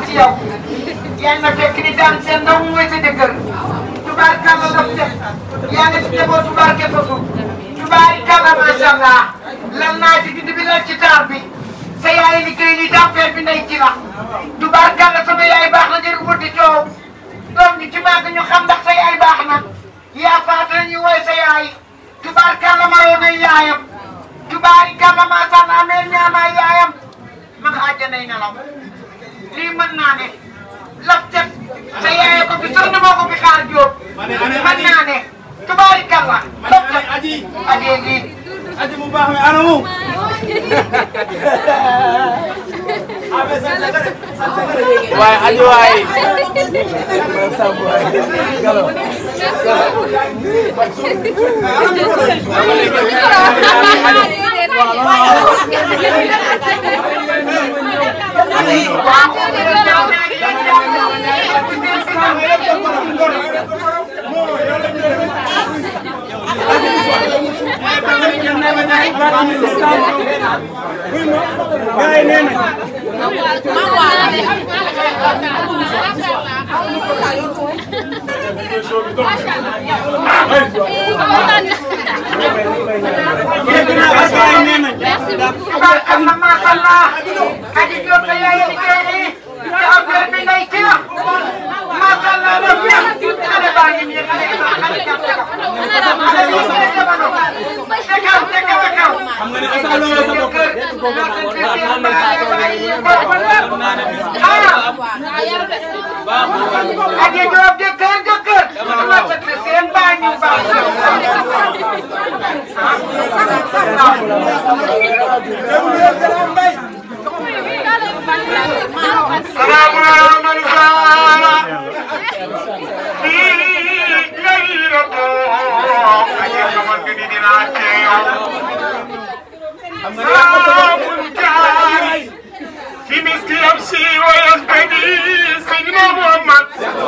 ci yow yaa na fekk ni daan seen ndaw mooy sa jëkkër tubaarkàlla daf set yaa ngi ci njabootu barke fasu tubaarkàlla macha allah lan naa ci gindi bi lan ci taar bi sa yaay liggéey ni dampeer bi ndey ci la tubaarkàlla sama yaay baax na jëri wuti coow doom ji ci màgg ñu xam ndax sa yaay baax na yaa faata ñu woy sa yaay tubaarkàlla maroo nay yaayam tubaarkàlla macha allah meel ñaamaay yaayam ma nga àjjanay nelaw lii mën naa ne laf cet sa yaay ko fi soxna moo ko fi xaar jóob mën naa ne tubaarkàlla laf cet ajee lii aji mu baax mi anamu waaye aji waay gaay nee na dégg naa ak gaay nee na tubaarkàlla macha allah aji jóob sa yaay liggéey nii te affaire bi ngay ci la macha allah def na xale baa ngi nii xale bi xale jàpp ka xale bi xale jamono te kaw te kaw a kaw xam nga ne asaaloo nga sa bopp aji jóob jëkkër jëkkër dama sëkk seen baa ñu baax سلام على من زال في ليلة أجل من بدنا سلام جاري في مسك يمشي ويهتدي سيدنا محمد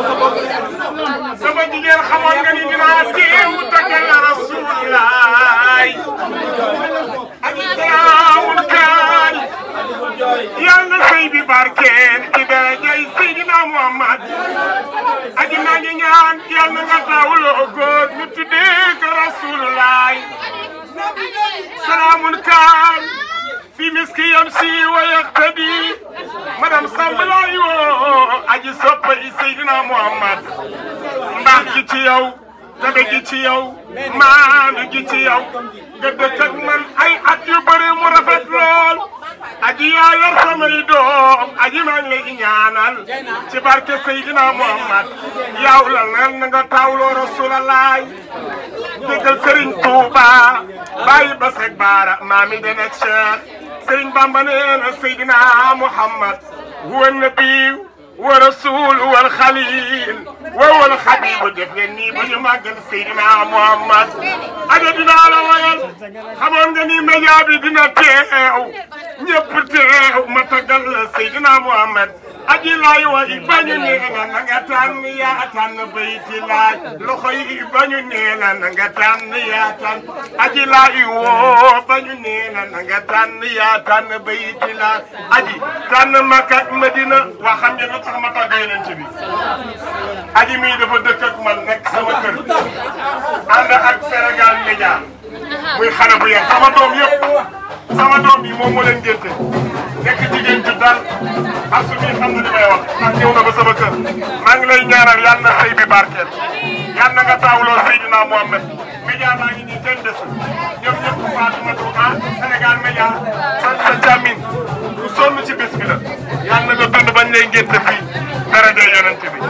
sama jigéen xamoon nga ni dinaa teew taggal Rasulullah ak salaamul kaani yàlla sëy bi barkeel ci darajay Seydina Muhammad aji maa ngi ñaan yàlla nga taawuloo góor ñu tuddee ko Rasulullah salaamul kaan fi miski yamsi wa yaqtadi madame Samb laay woo aji soppa i Seydina Muhammad mbaax gi ci yow tabe gi ci yow maanu gi ci yow nga dëkk ak man ay at yu bëri mu rafet lool aji yaa yor samay doom aji maa ngi lay ñaanal ci barke Seydina Muhammad yow la nan na nga taawloo Rasulallah dëggal Serigne Touba bàyyi ba seg baara maami dana Cheikh Serigne Bamba nee na Seydina Muhammad huwa nabiyu wa rasul wal xalil wa wal xabibu def ngeen nii ba ñu màggal Seydina Muhammad aja dinaa la wayal xamoon nga ni média bi dina teew ñëpp teew ma taggal la Seydina Muhammad aji laay way bañu nee na na nga tànn yaa tànn bayti laay loxo yi bañu nee na na nga tànn yaa tànn aji laay woo bañu nee na na nga tànn yaa tànn bayti laay aji tànn Makka ak Madina waa xam ngeen lu tax ma tàgg yonent bi aji mii dafa dëkk ak man nekk sama kër ànd ak Sénégal Média muy xale bu yar sama doom yëpp sama doom yi moom moo leen génte nekk jigéen ju dal ak su bii xam na li may wax ndax ñëw na ba sama kër maa ngi lay ñaanal yal na sëy bi barkeel yal na nga taawuloo Seydina Mohamed média maa ngi nii kenn desul ñoom ñëpp Fatoumata ah Sénégal média sant sa càmmin ku sonn ci bés bi la yal na nga dund bañ lay ngénte fii daraja yonent bi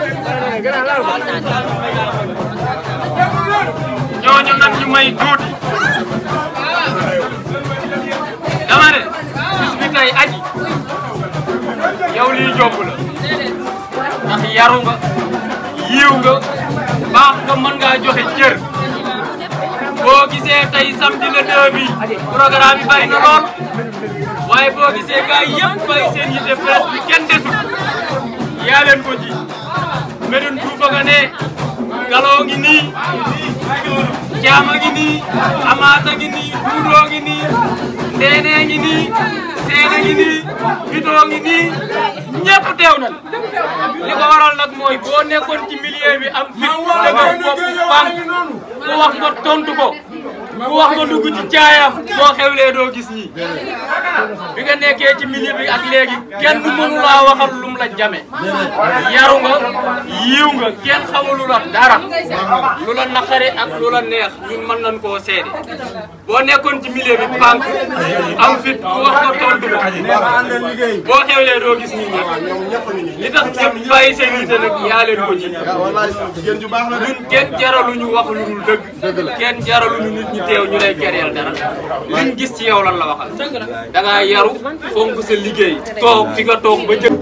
ñooñu nag ñu may tuuti dama ne bis bi tey aji yow lii jomb la ndax yaru nga yiiw nga baax nga mën ngaa joxe cër boo gisee tey samedi le 2 bi programme bi bari na lool waaye boo gisee gars yi yëpp bàyyi seen yitte presse bi kenn desul yaa leen ko ji Médoune Touba nga ne galoo ngi nii jaama ngi nii amaata ngi nii duudoo ngi nii ndeenee ngi nii seene ngi nii fitoo ngi nii ñëpp teew nañ li ko waral nag mooy boo nekkoon ci milieu bi am fit dëgër bopp fànk ku wax nga tontu ko ku wax nga dugg ci caayam boo xewlee doo gis ñi bi nga nekkee ci milieu bi ak léegi kenn mënu laa waxal lum la jame yaru nga yiiw nga kenn xamulu la dara lu la naqari ak lu la neex ñun mën nañ koo seede boo nekkoon ci milieu bi pànk am fit ku wax nga tontu ko boo xewlee doo gis nit ñi li tax ñëpp bàyyi seen nite nag yaa leen ko ji ñun kenn jaraluñu wax lu dul dëgg kenn jaraluñu nit ñi teew ñu lay kereel dara liñ gis ci yow lan la waxal da ngaa yaru fonk sa liggéey toog fi nga toog ba jëkk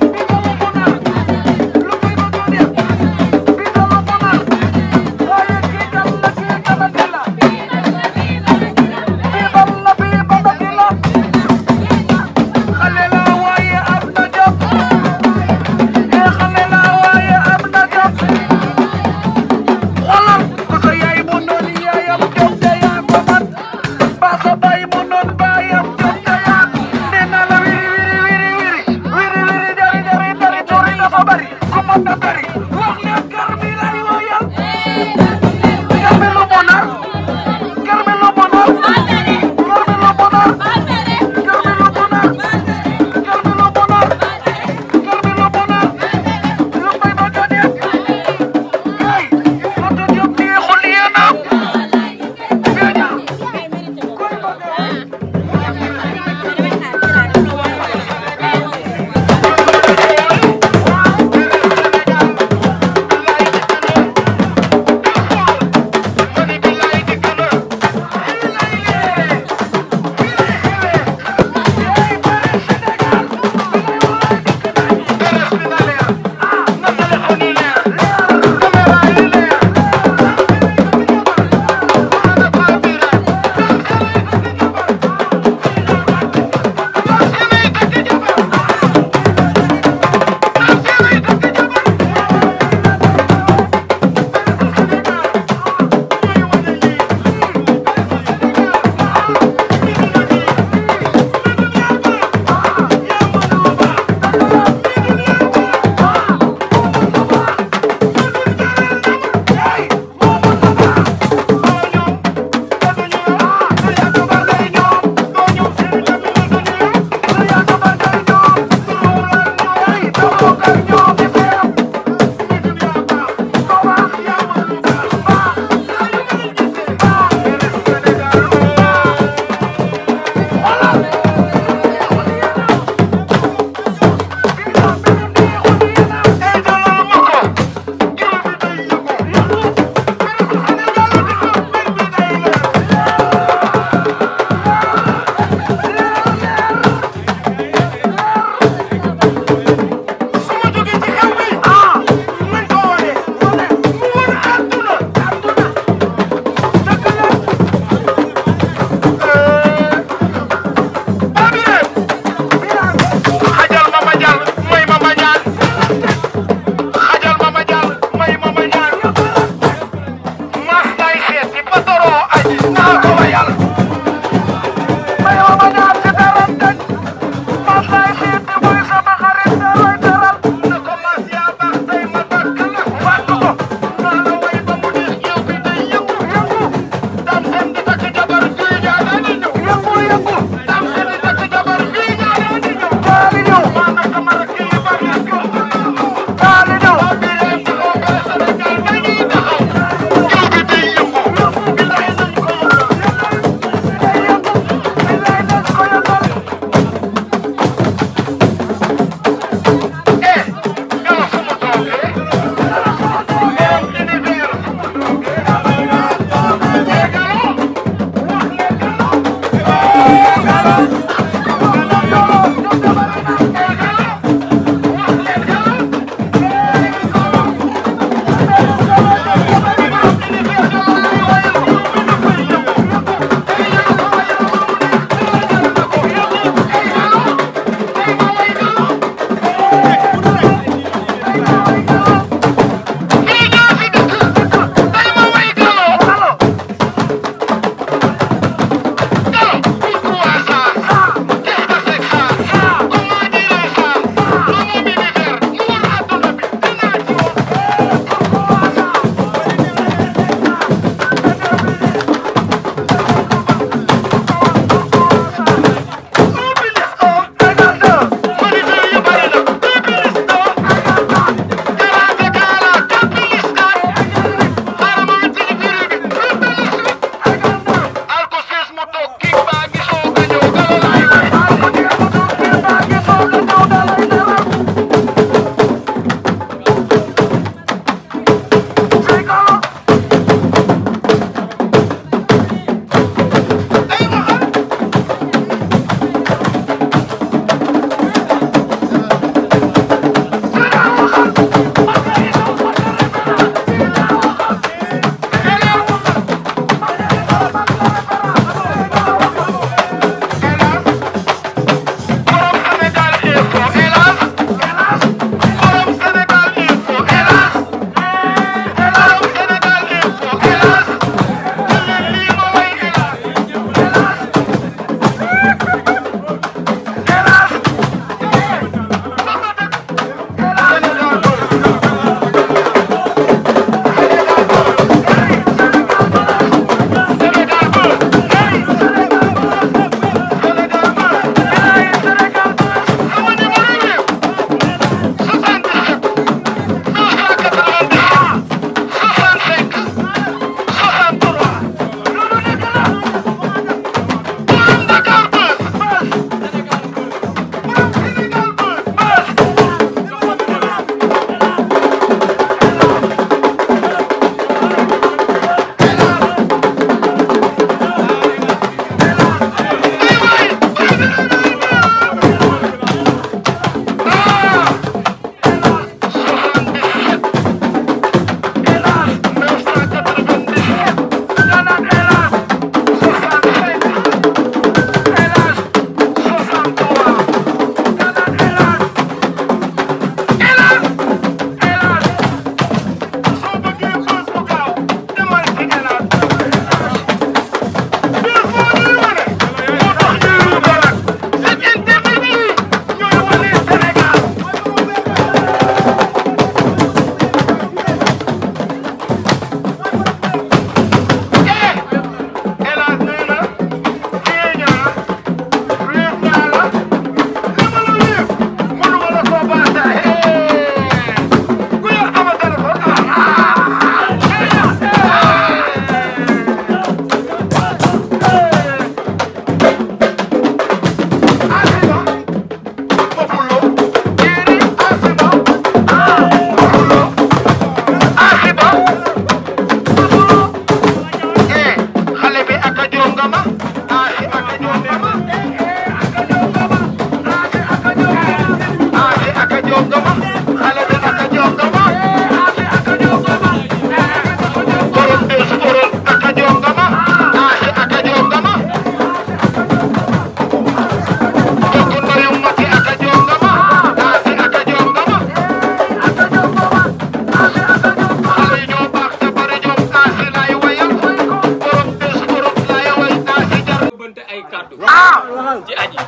ci aji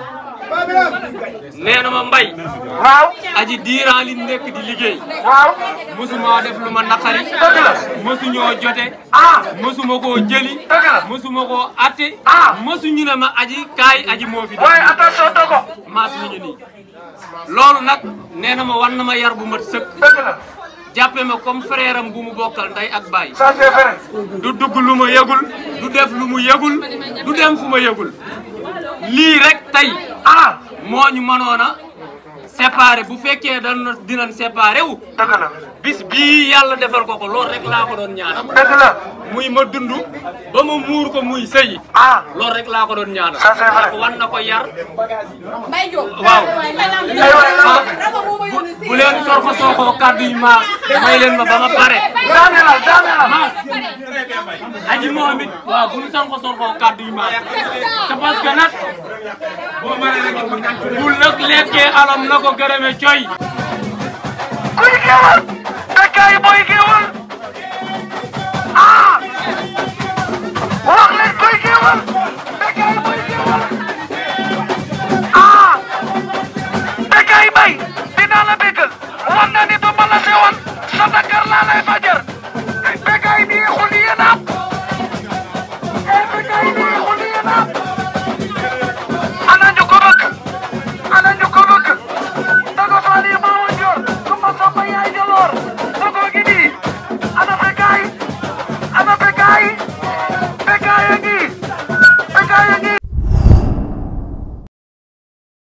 nee na ma mbay waaw aji diiraan li nekk di liggéey waaw mësuma def lu ma naqari dëgg la mësuñoo jote ah mësuma koo jëli dëgg la mësuma koo atte Ah. mësuñu ne ma aji kaay aji moo fi waaye attention dogo maas mi ngi nii loolu nag nee na ma war na ma yar bu mat sëkk dëgg la jàppe ma comme frère am bu mu bokkal ndey ak baay ça c'est vrai du dugg lu ma yëgul du def lu mu yëgul du dem fu ma yëgul lii rek tey ah moo ñu mënoon a séparé bu fekkee dana dinañ séparé wu dëgg la bis bii yàlla defal ko ko loolu rek laa ko doon ñaanal dëgg la muy ma dund ba ma muur ko muy sëyi ah loolu rek laa ko doon ñaanal Ça, c'est vrai. ndax wan na ko yar Mbaye Diop. waaw ah bu leen sorko sorko kàddu yi maas may leen ma ba ma pare daanelal daanelal maas aji moom it waaw bu ñu sorko sorko kàddu yi maas c'est parce que nag bu nag lekkee alam na ko gërëme coy kuy géwal bekkaay booy géwal ah wax leen kuy géwal bekkaay booy géwal ah bekkaay bay dinaa la bégal wan na ni du ma la sewal sa Dakar laa lay faje